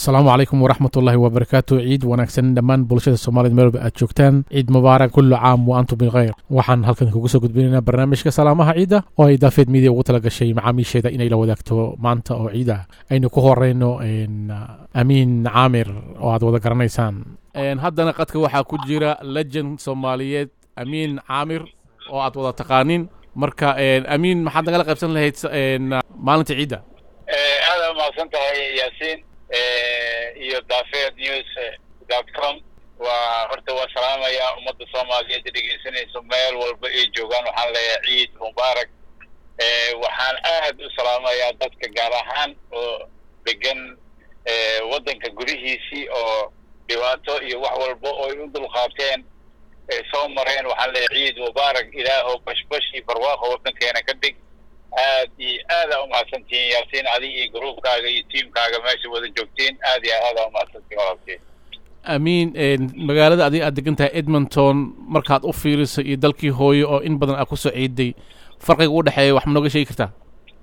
asalaamu calaykum waraxmat ullaahi wabarakaatu ciid wanaagsan dhammaan bulshada soomaaliyed meelba aad joogtaan ciid mubaarak kullu caam wa antum bilkhayr waxaan halkan kugu soo gudbinaynaa barnaamijka salaamaha ciidda oo ay daafeed midia ugu tala gashay macaamiisheeda inay la wadaagto maanta oo ciid ah aynu ku horeyno amiin caamir oo aad wada garanaysaan haddana qadka waxaa ku jira legend soomaaliyeed amiin caamir oo aad wada taqaanin marka amiin maxaad nagala qaybsan lahayd maalinta ciidda aada umahadsan tahay yaasiin iyo dafed news dot com waa horta waa salaamaya ummadda soomaaliyeed dhegeysanayso meel walba ay joogaan waxaan leeyahay ciid mubaarak waxaan aad u salaamayaa dadka gaar ahaan oo degan waddanka gudihiisii oo dhibaato iyo wax walba oo ay u dulqaabteen soo mareen waxaan leeyahay ciid mubaarak ilaahow bashbash iyo barwaaqo waddankeena ka dhig aad iyo aada umahadsantihiin yaasiin adig iyo gruubkaaga iyo tiamkaaga meesha wada joogtiin aad iyo aada umahadsantihin walaalkeen amiin magaalada adig aad degan tahay edmonton markaad u fiiriso iyo dalkii hooyo oo in badan aad kusoo ciiday farqiga u dhexeeya wax ma nooga sheegi kartaa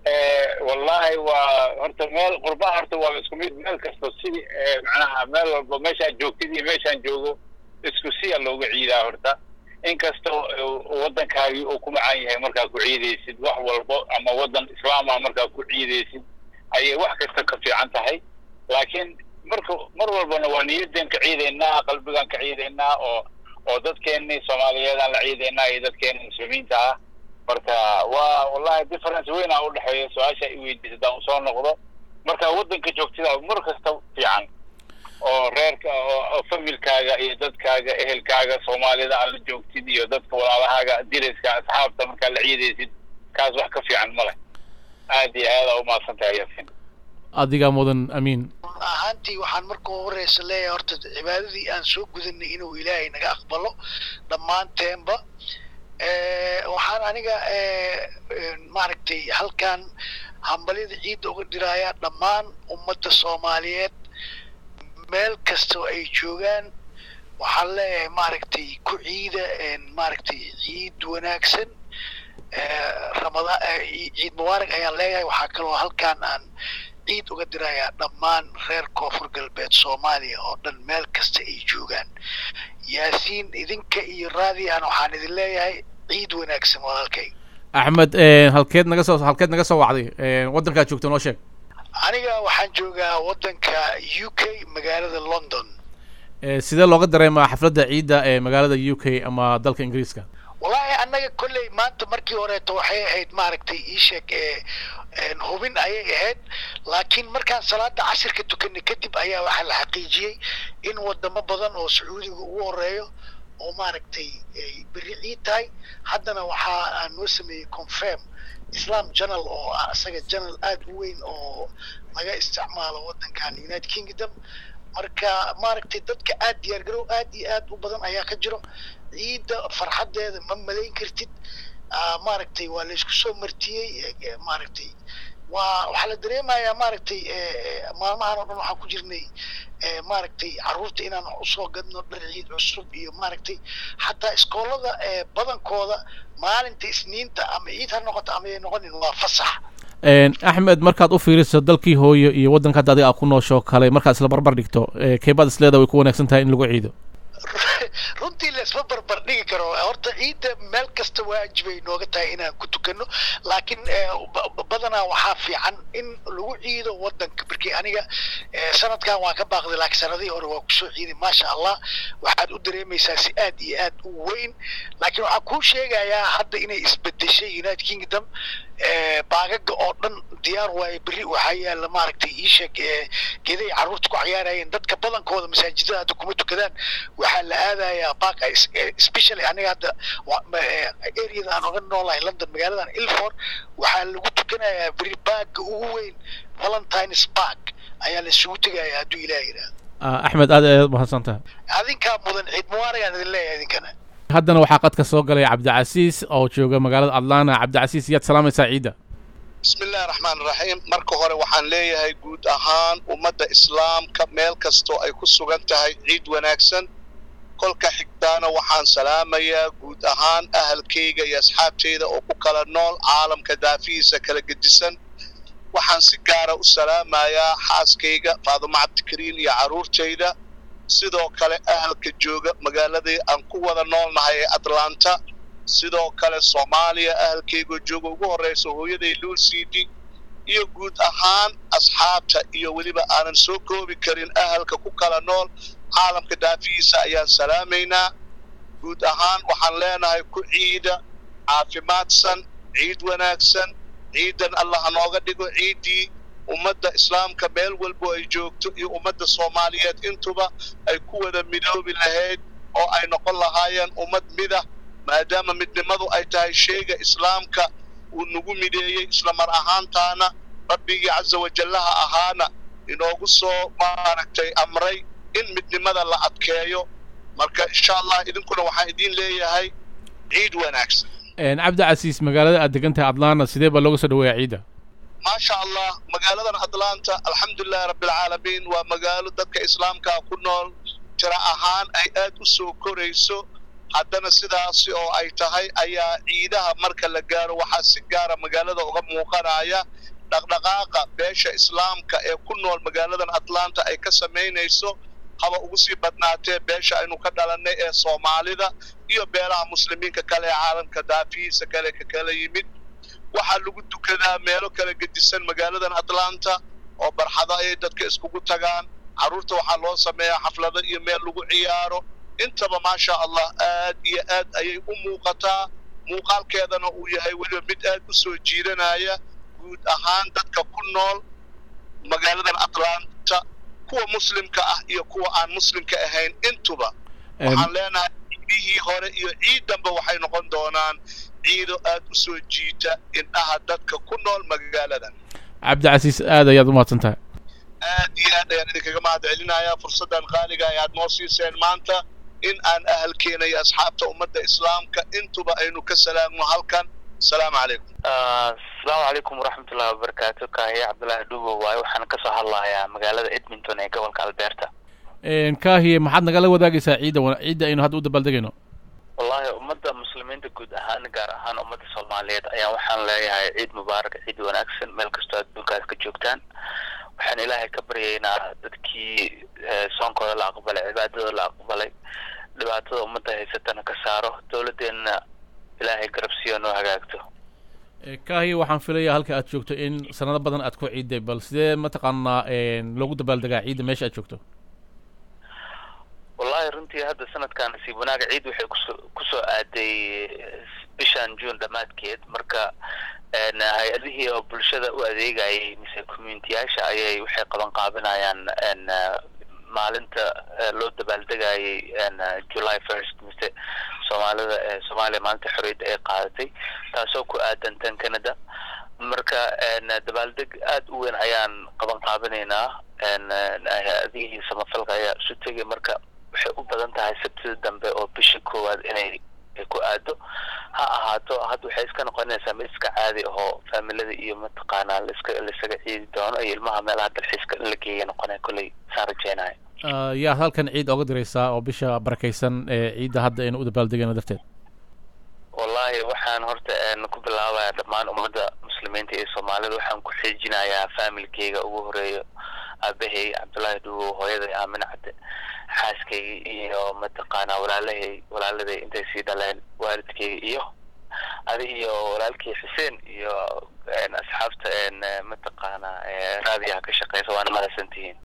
wallahi waa horta meel qurbaha horta waa isku mid meel kasta sidii macnaha meel walba meeshaad joogtid iyo meeshaan joogo isku siya looga ciidaa horta inkastoo waddankaagii uu ku macaan yahay markaa ku ciidaysid wax walbo ama waddan islaamah markaa ku ciidaysid ayay wax kasta ka fiican tahay laakiin marka mar walbana waa niyadan ka ciidaynaa qalbigaan ka ciidaynaa oo oo dadkeennii soomaaliyeedaan la ciidaynaa iyo dadkeena muslimiinta ah marka waa wallahi difference weyn aa udhexeeya su-aasha i weydiisa hadaan usoo noqdo marka waddanka joogtida mar kasta fiican oo reerka oo familkaaga iyo dadkaaga ehelkaaga soomaalida aad la joogtid iyo dadka walaalahaaga diriska asxaabta markaa la ciidaysid kaas wax ka fiican ma leh aad iyo aada umahadsan tahay yasin adigaa mudan amiin run ahaantii waxaan marka horeysa leeyahay horta cibaadadii aan soo gudanay inuu ilaahay naga aqbalo dhammaanteenba waxaan aniga maaragtay halkan hambalyada ciidda uga dhiraaya dhammaan ummadda soomaaliyeed meel kastoo ay joogaan waxaan leeyahay maaragtay ku ciida maaragtay ciid wanaagsan ramadaan ciid mubaarak ayaan leeyahay waxaa kaloo halkaan aan ciid uga dirayaa dhammaan reer koonfur galbeed soomaaliya oo dhan meel kasta ay joogaan yaasiin idinka iyo raadiyan waxaan idin leeyahay ciid wanaagsan walaalkay axmed halkeed naga soo halkeed naga soo wacday waddankaad joogto noo sheeg aniga waxaan joogaa waddanka u k magaalada london sidee looga dareemaa xafladda ciidda ee magaalada u k ama dalka ingiriiska wallahi annaga kolley maanta markii horeeto waxay ahayd maaragtay iisheeg ee hubin ayay ahayd laakiin markaan salaada cashirka tukanay kadib ayaa waxaa la xaqiijiyey in wadamo badan oo sacuudiga ugu horeeyo oo maaragtay ay berri ciid tahay haddana waxaa aan noo sameeyey confirm islam journal oo ah isaga journal aada u weyn oo laga isticmaalo waddankan united kingdom marka maaragtay dadka aad diyaargarow aad iyo aad u badan ayaa ka jiro ciidda farxaddeeda ma malayn kartid maaragtay waa laysku soo martiyey maaragtay waa waxaa la dareemayaa maaragtay maalmahan oo dhan waxaan ku jirnay maaragtay carruurta inaan wax usoo gadno dhar ciid cusub iyo maaragtay xataa iskoolada badankooda maalinta isniinta ama ciid ha noqoto ama ay noqonin waa fasax axmed markaad u fiiriso dalkii hooyo iyo waddanka hadda adiga aad ku nooshoo kale markaad isla barbar dhigto keebaad isleeda way ku wanaagsan tahay in lagu ciido runtii laisma barbar dhigi karo horta ciidda meel kasta waajibay nooga tahay inaan ku tukano laakiin badanaa waxaa fiican in lagu ciido waddanka markii aniga sanadkan waan ka baaqday laakiin sanadihii hore waa kusoo ciiday maasha allah waxaad u dareemaysaa si aad iyo aad u weyn laakiin waxaan kuu sheegayaa hadda inay isbedeshay united kingdom baagaga oo dhan diyaar waaye berri waxaa yaalla maaragtay iisheeg geeday carruurta ku ciyaarayeen dadka badankooda masaajidada hadda kuma tukadaan waxaa la aadayaa baag especially aniga hadda areada aan oga noolahay london magaaladan ilford waxaa lagu tukanayaa berri baagga ugu weyn valentines park ayaa la isugu tegayaa hadduu ilaah yidhaahdo axmed aad ayaad umahadsan tahay adinkaa mudan ciid mubaaragaan idin leeyahay idinkana haddana waxaa qadka soo galay cabdicasiis oo jooga magaalada atlanta cabdicasiis yaad salaamaysaa ciidda bismi illahi raxmaan raxiim marka hore waxaan leeyahay guud ahaan ummadda islaamka meel kastoo ay ku sugan tahay ciid wanaagsan kolka xigtaana waxaan salaamayaa guud ahaan ahalkayga iyo asxaabtayda oo ku kala nool caalamka daafihiisa kala gedisan waxaan si gaara u salaamayaa xaaskayga faadumo cabdikariin iyo carruurtayda sidoo kale ahalka jooga magaaladii aan ku wada noolnahay ee atlanta sidoo kale soomaaliya ahalkaygoo jooga ugu horraysa hooyaday luul cd iyo guud ahaan asxaabta iyo weliba aanan soo koobi karin ahalka ku kala nool caalamka dhaafihiisa ayaan salaamaynaa guud ahaan waxaan leenahay ku ciida caafimaadsan ciid wanaagsan ciidan allah hanooga dhigo ciiddii ummadda islaamka meel walbo ay joogto iyo ummadda soomaaliyeed intuba ay ku wada midoobi lahayd oo ay noqon lahaayeen ummad midah maadaama midnimadu ay tahay shayga islaamka uu nagu mideeyey isla mar ahaantaana rabbigii casa wajallaha ahaana inoogu soo maaragtay amray in midnimada la adkeeyo marka insha allah idinkuna waxaan idiin leeyahay ciid wanaagsan cabdi casiis magaalada aad degan tahay atlanta sidee baa looga soo dhaweeyaa ciidda maasha allah magaaladan atlanta alxamdulilahi rabbilcaalamiin waa magaalo dadka islaamkaa ku nool tira ahaan ay aad u soo korayso haddana sidaasi oo ay tahay ayaa ciidaha marka la gaaro waxaa si gaara magaalada uga muuqanaya dhaqdhaqaaqa beesha islaamka ee ku nool magaaladan atlanta ay ka samaynayso haba ugu sii badnaatee beesha aynu ka dhalannay ee soomaalida iyo beelaha muslimiinka kale ee caalamka daafihiisa kale ka kala yimid waxaa lagu dukadaa meelo kala gedisan magaaladan atlanta oo barxado ayay dadka iskugu tagaan carruurta waxaa loo sameeyaa xaflado iyo meel lagu ciyaaro intaba maasha allah aad iyo aad ayay u muuqataa muuqaalkeedana uu yahay weliba mid aad u soo jiidanaya guud ahaan dadka ku nool magaaladan atlanta kuwa muslimka ah iyo kuwa aan muslimka ahayn intuba waxaan leenahay ciidihii hore iyo ciidanba waxay noqon doonaan ciido aad u soo jiita indhaha dadka ku nool magaaladan cabdicasiis aad ayaad u mahadsan tahay aad iyo aad ayaan idinkaga mahad celinayaa fursaddan qaaliga ay aad noo siiseen maanta in aan ahalkeena iyo asxaabta ummadda islaamka intuba aynu ka salaamno halkan asalaamu calaykum asalaamu calaykum waraxmatullahi wabarakaatu kaahiye cabdullaahi dhubo waaye waxaan kasoo hadlayaa magaalada edmonton ee gobolka alberta kaahiye maxaad nagala wadaagaysaa ciidda ciidda aynu hadda u dabaaldegayno wallahi ummadda muslimiinta guud ahaan gaar ahaan ummadda soomaaliyeed ayaa waxaan leeyahay ciid mubaarak ciid wanaagsan meel kastoo adduunkaas ka joogtaan waxaan ilaahay ka baryaynaa dadkii soonkooda la aqbalay cibaadada la aqbalay dhibaatada ummadda haysatana ka saaro dowladdeenna ilaahay garabsiyo noo hagaagto kaahiye waxaan filayaa halka aad joogto in sanado badan aad ku ciiday bal sidee mataqaanaa loogu dabaaldegaa ciidda meesha aad joogto wallahi runtii hadda sanadkan nasiib wanaaga ciid waxay kuso kusoo aaday bishan june dhammaadkeed marka hay-adihii oo bulshada u adeegayay mise communitiyaasha ayay waxay qaban qaabinayaan maalinta loo dabaaldegayay july first mise soomaalida soomaaliya maalinta xorriyadda ay qaadatay taasoo ku aadan tan canada marka dabaaldeg aad u weyn ayaan qaban qaabinaynaa hay-adihii samafalka ayaa isu tegay marka waxay u badan tahay sabtida dambe oo bisha koowaad inay ku aado ha ahaato hadda waxay iska noqonaysaa mid iska caadi ahoo faamilada iyo mataqaanaa laiska laisaga ciidi doono iyo ilmaha meelaha dalxiiska in la geeya noqonaya kolley saan rajeynayo yaad halkan ciid oga diraysaa oo bisha barakaysan ee ciidda hadda aynu u dabaaldegayno darteed wallahi waxaan horta ku bilaabayaa dhammaan ummadda muslimiinta iyo soomaalida waxaan ku xiijinayaa faamilkeyga ugu horeeyo aabahey cabdullaahi dhuwo hooyaday aamin cadde xaaskayga iyo mataqaanaa walaalahay walaaladay intay sii dhaleen waalidkeyga iyo adi iyo walaalkii xuseen iyo asxaabta mataqaanaa raadiyaha ka shaqeysa waana mahadsantihiin